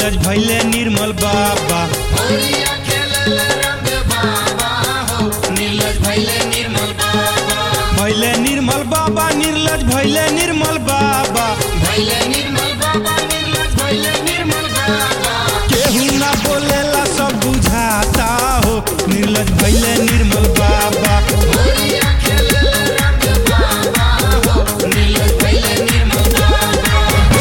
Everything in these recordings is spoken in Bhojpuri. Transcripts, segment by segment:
निर्लज भैले निर्मल बाबा होलिया खेलल रामदेव बाबा हो नीलज भैले निर्मल बाबा भैले निर्मल बाबा निर्लज भैले निर्मल बाबा भैले निर्मल बाबा नीलज भैले निर्मल बाबा केहू ना बोलेला सब बुझाता हो निर्लज भैले निर्मल बाबा होलिया खेलल रामदेव बाबा हो नीलज भैले निर्मल बाबा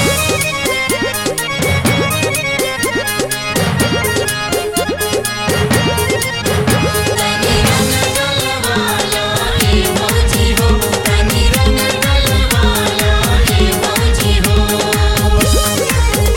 तनी रंग गलवाला ए मौजी हो तनी रंग गलवाला ए मौजी हो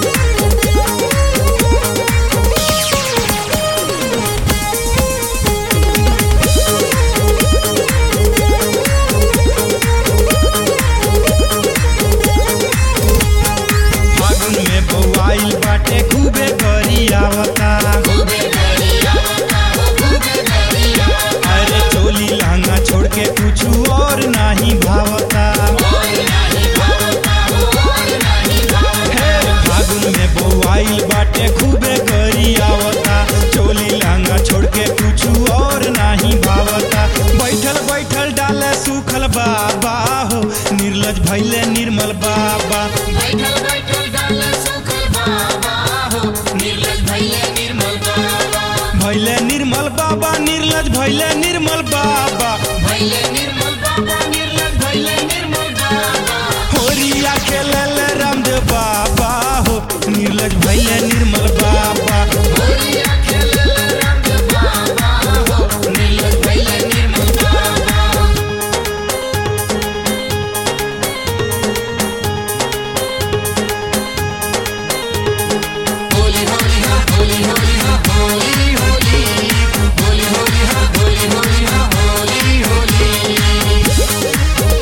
फागुन में बौआइल बाटे खूबे करी आवता खूबे गरिया हो खूबे गरिया अरे चोली लहंगा छोड़ के कुछ और नाही भावता और नहीं भावता हो और नहीं भावता हे फागुन में बौआइल बाटे खूबे करी आवता चोली लहंगा छोड़ के कुछ और नाही भावता बैठल बैठल डाले सुखल बाबा हो निर्लज भैले निर्मल बाबा बैठल बैठल डाल सुखल बाबा हो निर्लज भैले निर्मल बाबा भैले निर्मल बाबा निर्लज भैले निर्मल बाबा भैले निर्मल बाबा निर्लज भैले निर्मल बाबा होरिया खेलल रामदेव बाबा हो निर्लज भैले निर्मल बाबा होलिया खेलल रामदेव बाबा हो निर्लज भैले निर्मल बाबा होली होली हा होली होली हा होली होली होली होली हा होली होली हा होली होली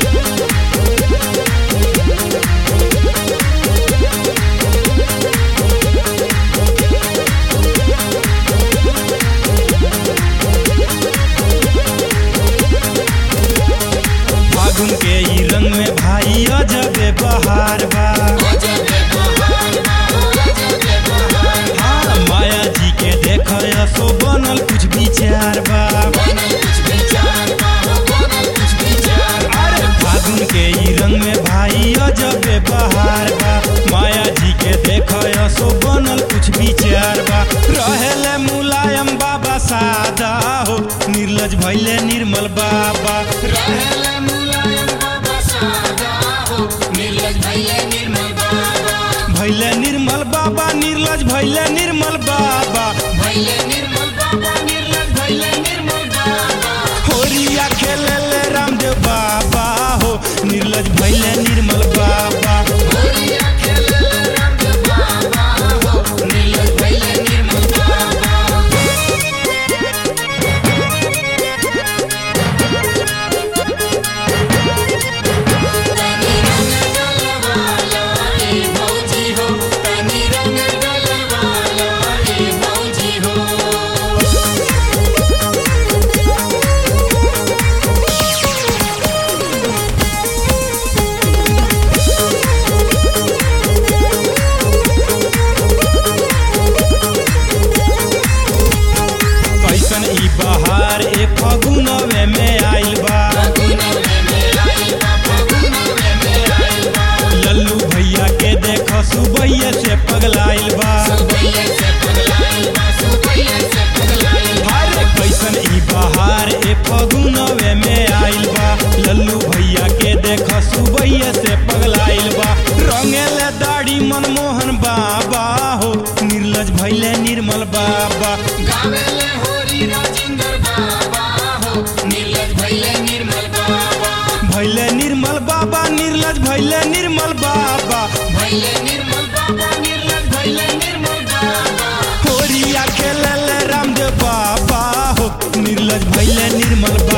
फागुन के ई रंग में भाई अजबे बहार बा अजबे बहार बा अजबे बहार हाँ माया जी के देख सो बनल कुछ विचार बा बनल कुछ विचार बा हो बनल कुछ विचार अरे फागुन के ई रंग में भाई अजबे बहार बा माया जी के देख सो बनल कुछ विचार बा रहेले मुलायम बाबा सादा हो निर्लज भैले निर्मल बाबा रहल मुलायम बाबा सादा हो निर्लज भैले निर्मल बाबा भैले निर्मल बाबा निर्लज भैले निर्मल बाबा भैले निर्मल बाबा निर्लज भैले निर्मल बाबा होरिया खेलले रामदेव बाबा हो निर्लज भैले निर्मल बाबा होलिया खेलल रामदेव बाबा हो निर्लज भैले निर्मल बाबा तनी रंग गलवाला ए मौजी हो तनी रंग गलवाला ए मौजी हो कैसन ई बहार ए फगुनवे में आइल बा फगुनवे में आइल बा फगुनवे में आइल बा लल्लू भैया के देख सुबैया से पगलाइल बा सुबैया से पगलाइल बा सुबैया से पगलाइल बा अरे कैसन ई बहार ए फगुनवे में आइल बा लल्लू भैया के देख सुबैया से पगलाइल बा रंगेले दाढ़ी मनमोहन बाबा हो निर्लज भैले निर्मल बाबा गावेले होरी राजिंदर बाबा हो निर्लज भैले निर्मल बाबा भैले निर्मल बाबा निर्लज भैले निर्मल बाबा भैले निर्मल बाबा निर्लज भैले निर्मल बाबा होरिया खेलले रामदेव बाबा हो निर्लज भैले निर्मल